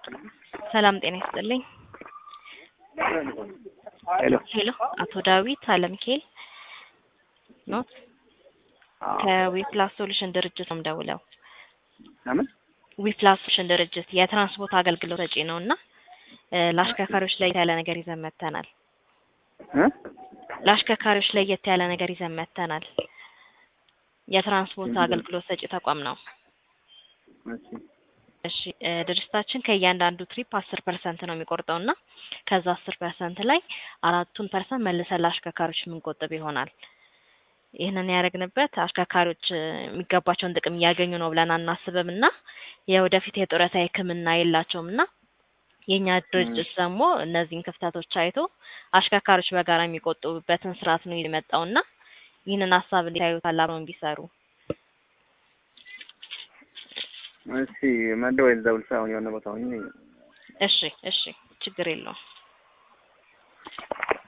ሰላም ጤና ይስጥልኝ። ሄሎ ሄሎ አቶ ዳዊት አለምኬል ኖት ከዊፕላስ ሶሉሽን ድርጅት ነው የምደውለው። ለምን ዊፕላስ ሶሉሽን ድርጅት የትራንስፖርት አገልግሎት ሰጪ ነው እና ለአሽከርካሪዎች ለየት ያለ ነገር ይዘን መጥተናል። እ ለአሽከርካሪዎች ለየት ያለ ነገር ይዘን መጥተናል። የትራንስፖርት አገልግሎት ሰጪ ተቋም ነው። እሺ እሺ እ ድርጅታችን ከእያንዳንዱ ትሪፕ አስር ፐርሰንት ነው የሚቆርጠው እና ከዛ አስር ፐርሰንት ላይ አራቱን ፐርሰንት መልሰን ለአሽከርካሪዎች የምንቆጥብ ይሆናል። ይህንን ያደረግንበት አሽከርካሪዎች እ የሚገባቸውን ጥቅም እያገኙ ነው ብለን አናስብም እና የወደፊት የጡረታ ሕክምና የላቸውም እና የእኛ ድርጅት ደግሞ እነዚህን ክፍተቶች አይቶ አሽከርካሪዎች በጋራ የሚቆጥቡበትን ስርዓት ነው የመጣው እና ይህንን ሀሳብ እንዲያዩት አላብረውን ቢሰሩ እሺ መደወል እዛው ልሳ አሁን የሆነ ቦታ ሆኜ እሺ እሺ ችግር የለውም